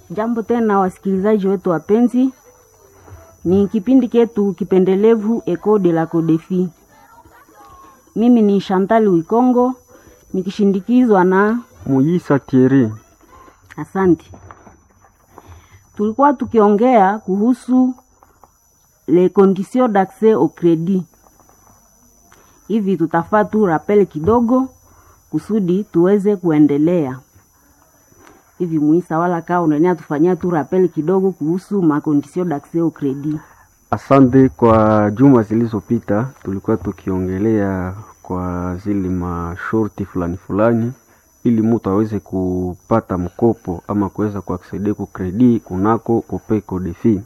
Jambo tena wasikilizaji wetu wapenzi, ni kipindi chetu kipendelevu Eco de la Codefi. Mimi ni Chantal Wikongo nikishindikizwa na Muyisa Thierry. Asante. Tulikuwa tukiongea kuhusu les conditions d'accès au crédit. Hivi tutafaa tu rappel kidogo kusudi tuweze kuendelea. Hivi Muisa, wala kaa unania tufanyia tu rappel kidogo kuhusu ma conditions d'accès au crédit. Asante. Kwa juma zilizopita tulikuwa tukiongelea kwa zile mashorti fulani fulani, ili mtu aweze kupata mkopo ama kuweza kuaksede ku kredi kunako Copeco Defi,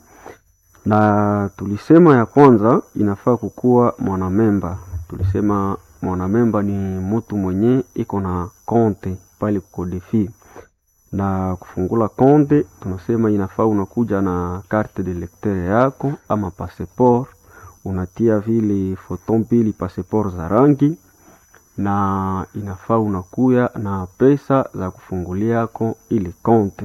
na tulisema ya kwanza inafaa kukuwa mwanamemba. Tulisema mwanamemba ni mtu mwenye iko na konte pale Codefi na kufungula konte, tunasema inafaa unakuja na carte de lecteur yako ama passeport, unatia vile foto mbili passeport za rangi, na inafaa unakuya na pesa za kufungulia yako ile konte.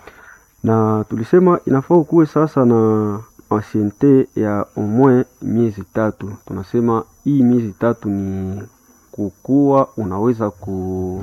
Na tulisema inafaa ukuwe sasa na anciente ya omwe miezi tatu. Tunasema hii miezi tatu ni kukuwa unaweza ku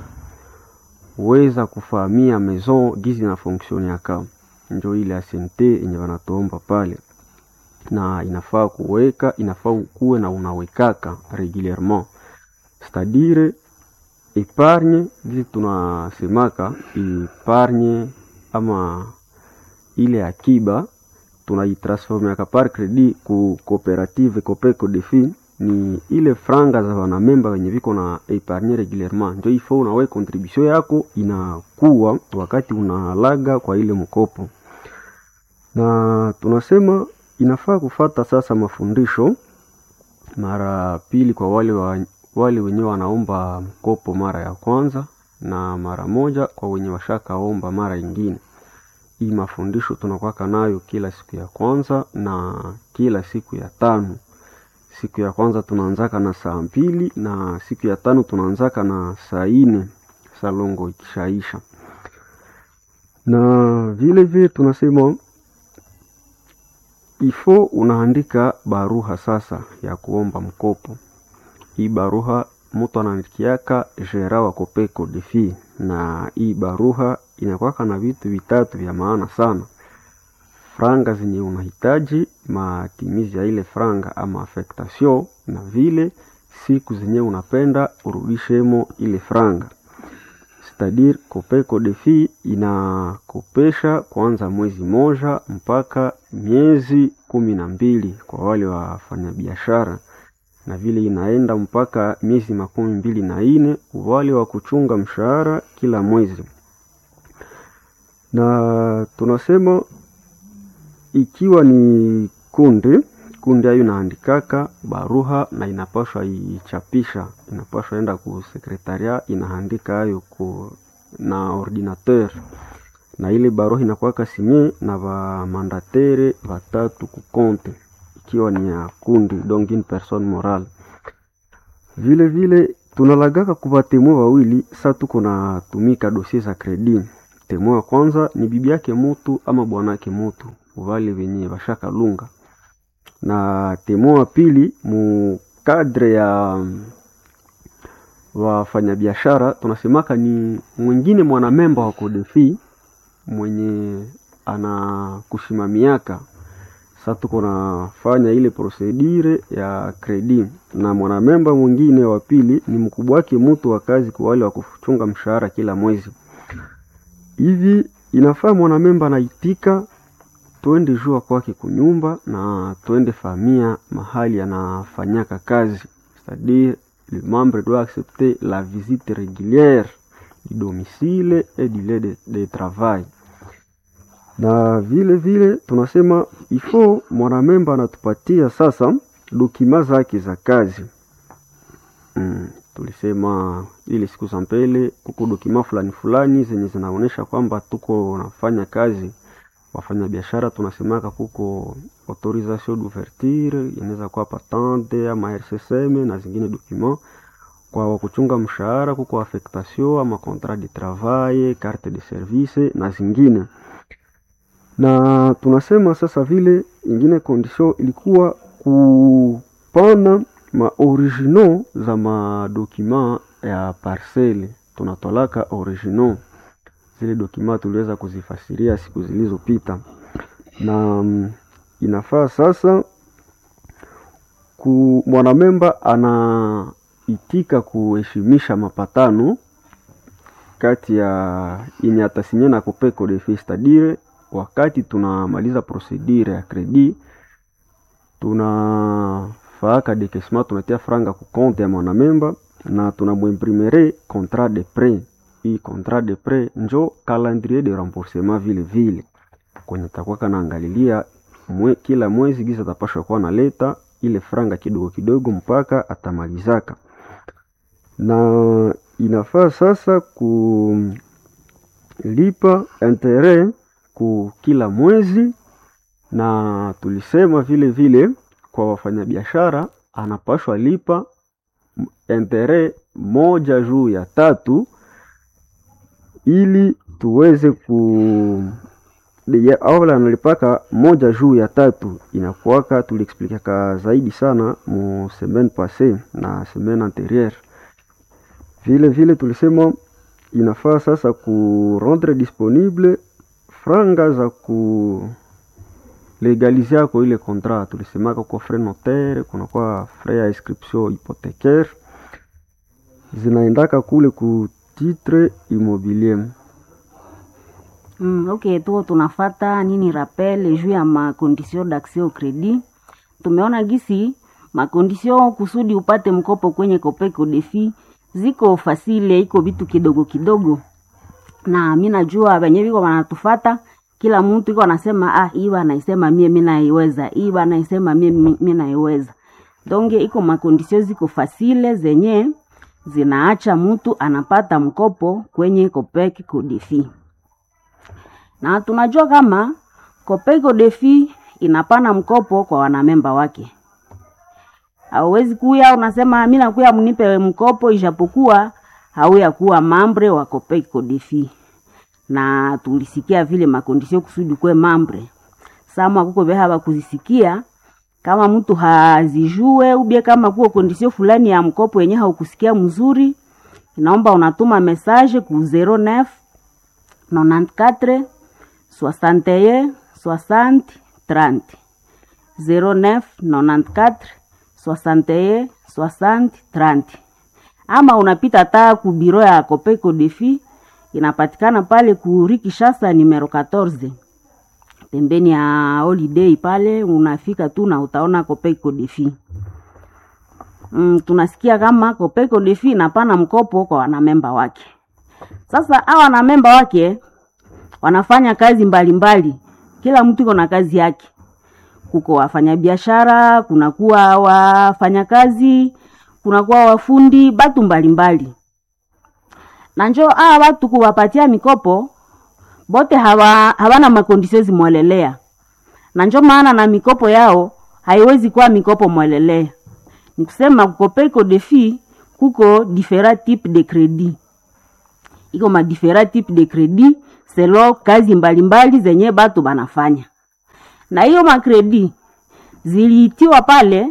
weza kufahamia maison gizi na fonction yaka, njo ile asente yenye wanatuomba pale, na inafaa kuweka, inafaa ukuwe na unawekaka regulierement, c'est-à-dire epargne gizi tunasemaka epargne ama ile akiba tunaitransformeaka par credit ku cooperative Copeco Defi ni ile franga za wanamemba wenye viko na epargne regulierement, njo ifo unawe contribution yako inakuwa wakati unalaga kwa ile mkopo. Na tunasema inafaa kufata sasa mafundisho mara pili kwa wale wa, wale wenye wanaomba mkopo mara ya kwanza na mara moja kwa wenye washakaomba mara ingine. Hii mafundisho tunakwaka nayo kila siku ya kwanza na kila siku ya tano siku ya kwanza tunaanzaka na saa mbili na siku ya tano tunaanzaka na saa ine salongo ikishaisha. Na vile vile tunasema ifo unaandika baruha sasa ya kuomba mkopo. Hii baruha mtu anaandikiaka gera wa Copeco Defi, na hii baruha inakwaka na vitu vitatu vya maana sana franga zenye unahitaji, matimizi ya ile franga ama affectation, na vile siku zenye unapenda urudishemo ile franga. C'est-à-dire Copeco Defi inakopesha kuanza mwezi moja mpaka miezi kumi na mbili kwa wale wafanyabiashara, na vile inaenda mpaka miezi makumi mbili na ine wale wa kuchunga mshahara kila mwezi, na tunasema ikiwa ni kundi kundi ayo inaandikaka baruha na inapashwa ichapisha, inapashwa enda ku sekretaria inaandika ayo ku na ordinateur, na ile baruha inakuwaka sinye na bamandatere batatu ku konte, ikiwa ni ya kundi donc une personne morale. Vile vile tunalagaka kuba temwe wawili, sa tuko na tumika dossier za kredi. Temwe wa kwanza ni bibi yake mutu ama bwanake mutu wale wenye bashaka lunga na temo wa pili mu kadre ya wafanyabiashara tunasemaka ni mwingine mwanamemba wa Codefi mwenye anakusimamiaka. Sasa tuko nafanya ile procedure ya kredi, na mwanamemba mwingine wa pili ni mkubwa wake mtu wa kazi kwa wale wa kuchunga mshahara kila mwezi. Hivi inafaa mwanamemba anaitika twende jua kwake kunyumba na twende famia mahali anafanyaka kazi, c'est-à-dire le membre doit accepter la visite régulière du domicile et du lieu de, de travail. Na vile vile tunasema ifo mwanamemba anatupatia sasa dokima zake za kazi mm. Tulisema ile siku za mbele kuko dokima fulani fulani zenye zinaonyesha kwamba tuko nafanya kazi wafanya biashara tunasemaka kuko autorisation d'ouverture, inaweza kuwa patente ama RCSM na zingine document. Kwa wakuchunga mshahara kuko affectation ama contrat de travail, carte de service na zingine. na tunasema sasa vile ingine condition ilikuwa kupana maoriginaux za madokima ya parcele, tunatolaka originaux zile dokima tuliweza kuzifasiria siku zilizopita, na mm, inafaa sasa ku mwanamemba anaitika kuheshimisha mapatano kati ya yenye atasinya na kopeko de fee stadire, wakati tunamaliza procedure ya credit tunafaaka dekesma, tunatia franga ku compte ya mwanamemba na tunamwimprimere contrat de prêt. Hii contrat de prêt njo calendrier de remboursement vile vile kwenye takuwa kanaangalilia mwe, kila mwezi giza atapashwa kuwa naleta ile franga kidogo kidogo mpaka atamalizaka, na inafaa sasa kulipa interet ku kila mwezi, na tulisema vile vile kwa wafanyabiashara anapashwa lipa interet moja juu ya tatu ili tuweze ku Deja awala analipaka moja juu ya tatu inakuwaka, tuliexplikaka zaidi sana mu semaine passe na semaine anterieure. Vile vile tulisema inafaa sasa ku rendre disponible franga za ku legalize yako ile contrat. Tulisemaka kwa frais notaire, kunakuwa frais ya inscription hypothécaire zinaendaka kule ku titre immobilier. Mm, ok, tuko tunafata nini rappel juu ya makondisio d'accès au credit. Tumeona gisi makondisio kusudi upate mkopo kwenye Kopeko Defi ziko fasile, iko vitu kidogo kidogo, na mi najua wenye viko wanatufata, kila mtu iko anasema ah, hii anaisema mie mi naiweza, hii anaisema mie mi mi naiweza. Donge iko makondisio ziko fasile zenye zinaacha mtu anapata mkopo kwenye Kopeko Defi na tunajua kama Kopeko Defi inapana mkopo kwa wanamemba wake. Hauwezi kuya unasema mimi nakuya mnipe mkopo, ijapokuwa hauya kuwa mambre wa Kopeko Defi, na tulisikia vile makondisio kusudi kwe mambre sama kuko beha kuzisikia kama mtu hazijue ubie kama kuko kondisio fulani ya mkopo yenye haukusikia mzuri, inaomba unatuma message ku 09 94 61 60 30 09 94 61 60 30, ama unapita taa ku biro ya Kopeko Defi inapatikana pale ku Rue Kinshasa numero 14 pembeni ya holiday pale, unafika tu na utaona Kopeko Defi. Mm, tunasikia kama Kopeko Defi inapana mkopo kwa wanamemba wake. Sasa hawa wanamemba wake wanafanya kazi mbalimbali mbali. Kila mtu iko na kazi yake. Kuko wafanyabiashara, kunakuwa wafanyakazi, kunakuwa wafundi, batu mbalimbali. Na njo hawa watu kuwapatia mikopo bote hawa, hawana makondisio zimwelelea, na njo maana na mikopo yao haiwezi kuwa mikopo mwelelea. Ni kusema Kopeko Defi kuko different type de credit, iko ma different type de credit selo kazi mbalimbali mbali zenye batu banafanya, na hiyo makredi ziliitiwa pale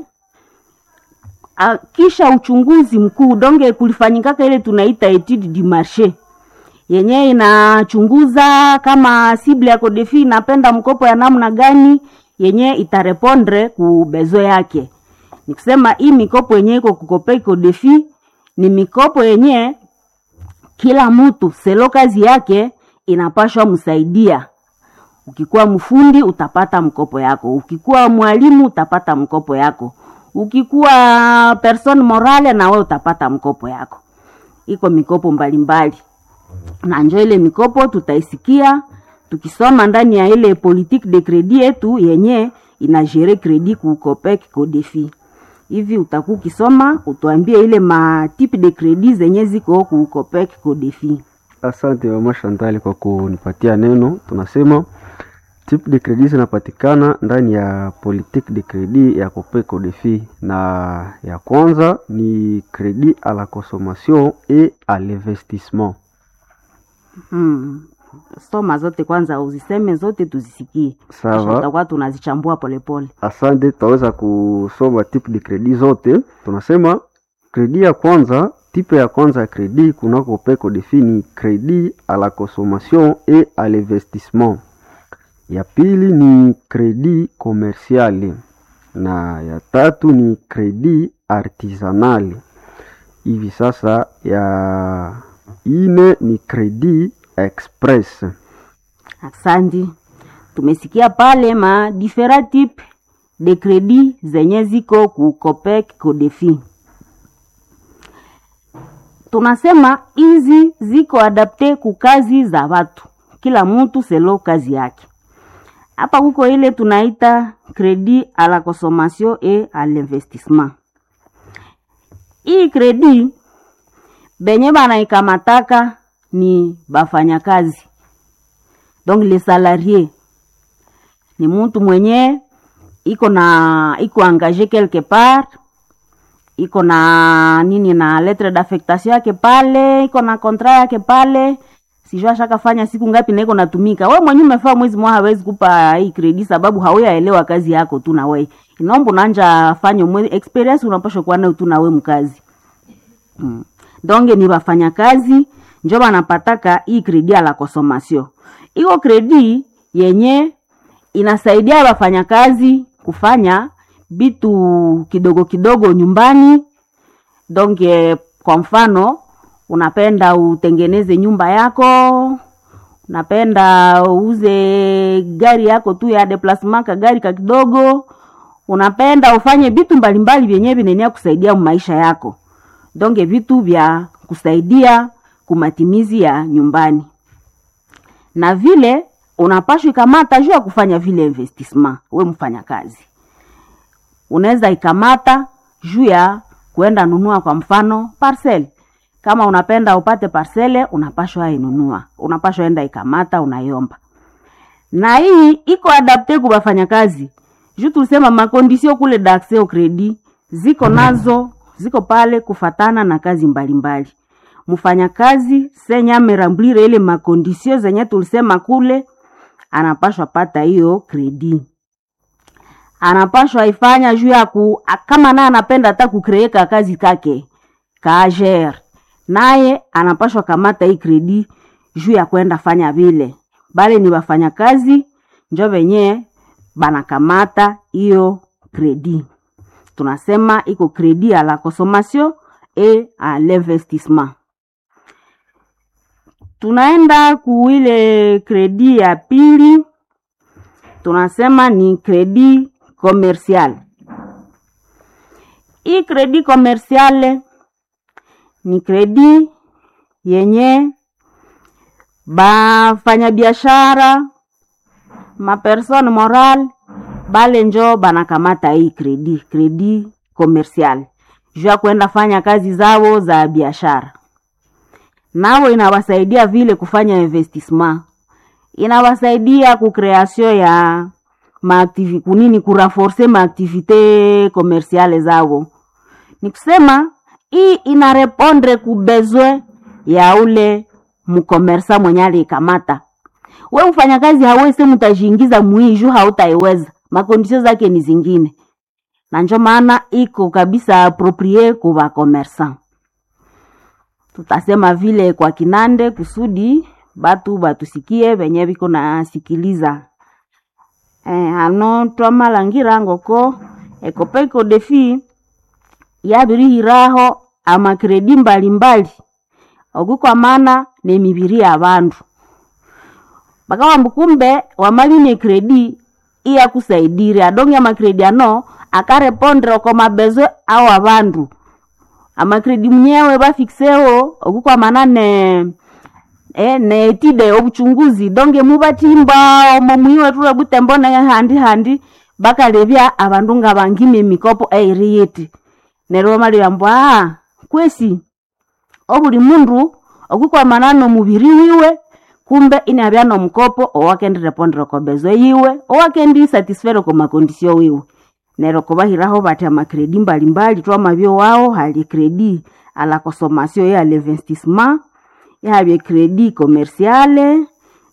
a, kisha uchunguzi mkuu donge kulifanyikaka ile tunaita etude du marché yenye inachunguza kama sible ya Kodefi inapenda mkopo ya namna gani yenye itarepondre ku bezo yake. Ni kusema hii mikopo yenye iko kukopei Kodefi ni mikopo yenye kila mtu selo kazi yake inapashwa msaidia. Ukikuwa mfundi utapata mkopo yako, ukikuwa mwalimu utapata mkopo yako, ukikuwa person morale na wewe utapata mkopo yako. Iko mikopo mbalimbali mbali. Na njo ile mikopo tutaisikia tukisoma ndani ya ile politique de credit yetu yenye inajere credit ku Copec Codefi. Hivi utaku ukisoma utuambie ile ma type de credit zenye ziko ku Copec Codefi. Asante mama Shantali kwa kunipatia neno. Tunasema type de credit zinapatikana ndani ya politique de credit ya Copeco Defi, na ya kwanza ni credit à la consommation et à l'investissement. Hmm. soma zote kwanza, uziseme zote tuzisikie, kisha Sawa. tutakuwa tunazichambua polepole. Asante, tutaweza kusoma type de credit zote. Tunasema kredi ya kwanza, type ya kwanza ya kredi kunako peko defini kredi à la consommation et à l'investissement. Ya pili ni kredi commercial na ya tatu ni kredi artisanal. Hivi sasa ya ine ni kredi express. Asante, tumesikia pale ma different type de credit zenye ziko ku Copec Codefi. Tunasema hizi ziko adapte ku kazi za watu, kila mtu selo kazi yake. Hapa kuko ile tunaita credit à la consommation et à l'investissement. Hii credit benye banaikamataka ni bafanyakazi donc les salariés ni mtu mwenye iko na iko engagé quelque part iko na nini na lettre d'affectation yake pale iko na contrat yake pale sijua ashakafanya siku ngapi na iko natumika we mwenye umefaa mwezi mmoja hawezi kupa hii credit sababu hauyaelewa kazi yako tu na we inaomba unanja fanya mwezi experience unapaswa kuwa nayo tu na we mkazi mm. donge ni wafanyakazi njo banapataka hii kredi ya la consommation iko kredi yenye inasaidia wafanyakazi kufanya vitu kidogo kidogo nyumbani donge kwa mfano unapenda utengeneze nyumba yako unapenda uuze gari yako tu ya deplasement ka gari ka kidogo unapenda ufanye vitu mbalimbali vyenye vinenea kusaidia maisha yako donge vitu vya kusaidia kumatimizi ya nyumbani na vile unapashwa ikamata juu ya kufanya vile investissement we mfanya kazi unaweza ikamata juu ya kuenda nunua kwa mfano parcel kama unapenda upate parcele unapashwa inunua unapashwa enda ikamata unaiomba na hii iko adapte ku bafanyakazi juu tulisema makondisio kule daxeo credit ziko nazo ziko pale kufatana na kazi mbalimbali mfanyakazi senye amerambwire ile makondisio zenye tulisema kule anapashwa pata hiyo kredi anapashwa ifanya juu ya ku a- kama naye anapenda hata kukreeka kazi kake kager naye anapashwa kamata hii kredi juu ya kwenda fanya vile bale ni wafanyakazi njo venye banakamata hiyo kredi tunasema iko kredi à la consommation et à l'investissement tunaenda kuile kredi ya pili tunasema ni kredi commercial hii kredi commercial ni kredi yenye bafanyabiashara mapersone moral bale njo banakamata hii kredi kredi commercial juu ya kwenda fanya kazi zao za biashara nao inawasaidia vile kufanya investissement inawasaidia kukreation ya maaktivi kunini kuraforce maaktivite komersiale zao ni kusema hii inarepondre kubezwe ya ule mkomersa mwenye aliikamata we mfanyakazi hawese mutajiingiza muiju hautaiweza makondisio zake ni zingine na njo maana iko kabisa aproprie kuva komersa tutasema vile kwa kinande kusudi batu batusikie venye viko nasikiliza eh, ano twamalangira ngoko ekopeko defi yabirihiraho amakredi mbalimbali okukwamana nemibiri ya bandu bakawamba kumbe wamaline kredi iyakusaidire adonge amakredi ano akarepondre oko mabezwe ao abandu amakredi mnyewe bafikseho okukwamana ne eh, netide obuchunguzi donge mubatimba omo mwiwe tula butembo ne handi handi bakalebya abandu nga bangime emikopo eiri yiti neryo bamalibamba ah kwesi obuli mundu okukwamana nomubiri wiwe kumbe inabya nomukopo owakendirepondera kobezo yiwe owakendi satisfere ko makondisio wiwe neryo kubahiraho bati amakredi mbalimbali twamabyo wao hali kredi ala consommation ya l'investissement yahabye kredi commerciale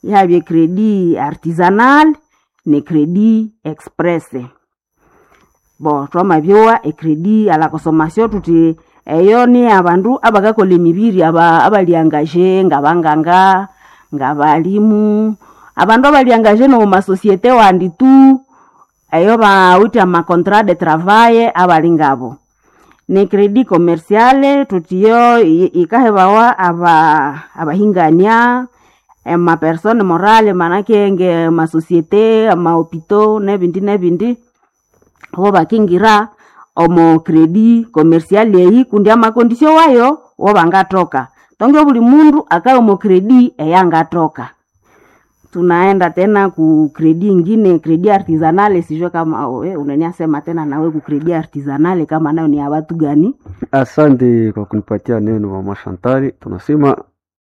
ihabye kredi artisanal ne kredi express bo twamabyowa ekredi ala consommation tuti eyo ni abandu abakakola emibiri aba abaliangaje ngabanganga ngabalimu abandu abaliangaje nomu masosiete wandi tu eyo bawite amacontrat de travail abali ngabo ne kredi commerciale tutiyo i- ikahebawa aba abahingania emapersone morale manake nge masosiete amahopito nebindi nebindi wo bakingira omo kredi commercial eyi kundi amakondisio wayo wo bangatoka tonge buli mundu akaye omo kredi eyangatoka tunaenda tena ku kredi ingine kredi artisanale sijue kama we unaniasema tena nawe ku kredi artisanale kama nayo ni ya watu gani Asante kwa kunipatia neno mama Shantari. Tunasema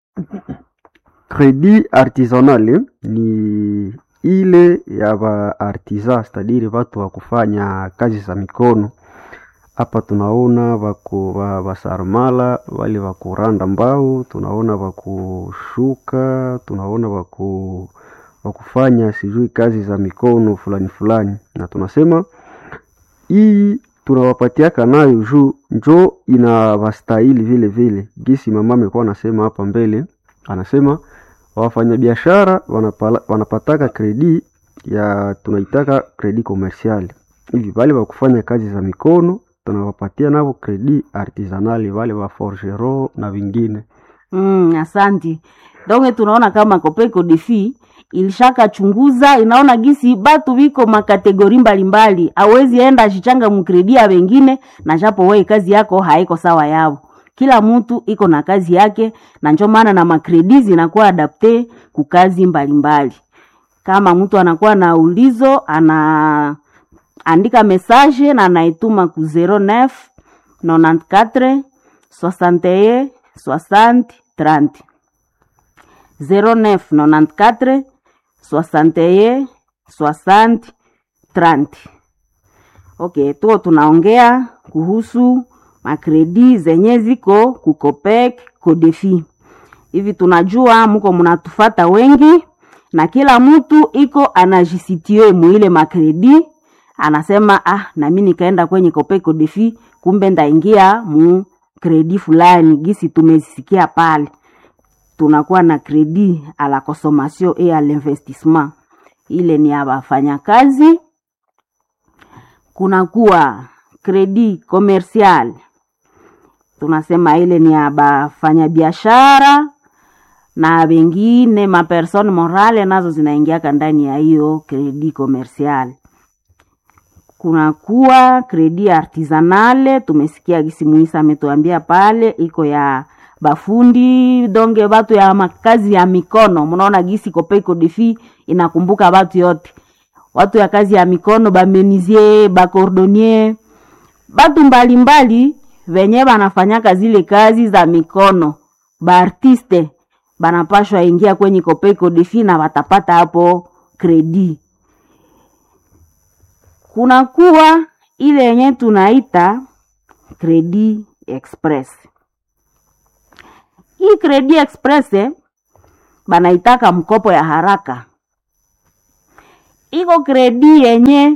credit artisanal ni ile ya ba artisan, stadiri watu wa kufanya kazi za mikono. Hapa tunaona wako wa basarmala wale wa kuranda mbao, tunaona wa kushuka, tunaona wa ku wa kufanya sijui kazi za mikono fulani fulani, na tunasema hii tunawapatiaka nayo juu njo inawastahili vile vile. Gisi mama amekuwa anasema hapa mbele, anasema wafanyabiashara wanapala- wanapataka kredi ya tunaitaka kredi komersiali hivi, wale wa kufanya kazi za mikono tunawapatia navo kredi artisanali, wale wa forgero na vingine. Mm, asanti. Donge tunaona kama Kopeko Defi ilishaka chunguza inaona gisi batu biko makategori mbalimbali, awezi enda achichanga mukredia wengine na japo wewe kazi yako haiko sawa yao. Kila mtu iko na kazi yake, na njo maana na makredi zinakuwa adapte ku kazi mbalimbali. Kama mtu anakuwa na ulizo ana andika message na anaituma ku 09 94 61 60 30 09 94 61 60 30 okay tuo tunaongea kuhusu makredi zenye ziko kukopek kodefi hivi tunajua muko mnatufata wengi na kila mtu iko anajisitie muile makredi anasema ah nami nikaenda kwenye kopeko defi kumbe ndaingia mu kredi fulani gisi tumezisikia pale tunakuwa na kredi a la consommation et à l'investissement ile ni ya wafanyakazi kunakuwa kredi commercial tunasema ile ni ya bafanyabiashara na wengine mapersone morale nazo zinaingiaka ndani ya hiyo kredi commercial kunakuwa kredi artisanale tumesikia gisi muisa ametuambia pale iko ya bafundi donge batu ya makazi ya mikono mnaona gisi kopeko defi inakumbuka batu yote watu ya kazi ya mikono bamenizie bakordonier batu mbalimbali venye banafanyaka zile kazi za mikono baartiste banapashwa ingia kwenye kopeko defi na watapata hapo kredi kunakuwa ile yenye tunaita kredi express hii kredi express eh, banaitaka mkopo ya haraka iko kredi yenye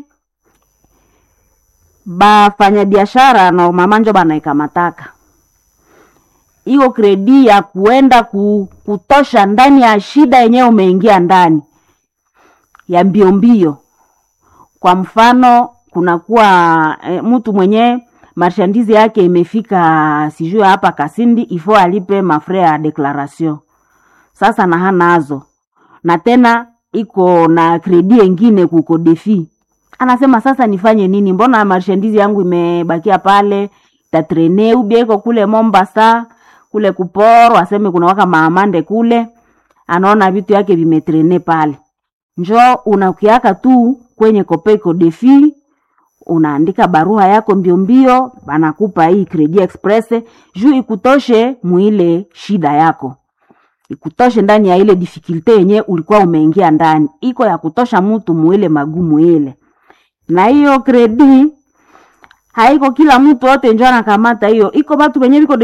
bafanyabiashara na mamanjo banaikamataka iko kredi ya kuenda ku, kutosha ndani ya shida yenyewe umeingia ndani ya mbio mbio kwa mfano kunakuwa e, mtu mwenye marshandizi yake imefika sijui hapa kasindi ifo alipe mafre ya declaration sasa na hanazo na tena iko na kredi engine kuko defi anasema sasa nifanye nini mbona marshandizi yangu imebakia pale tatrene ubia iko kule mombasa kule kuporo aseme kuna waka maamande kule anaona vitu yake vimetrene pale njo unakiaka tu kwenye kopeko defi unaandika barua yako mbio mbio banakupa hii credit express juu ikutoshe muile shida yako ikutoshe ndani ya ile difficulte yenye ulikuwa umeingia ndani iko ya kutosha mtu muile magumu ile na hiyo kredi haiko kila mtu wote njo anakamata hiyo iko batu benye biko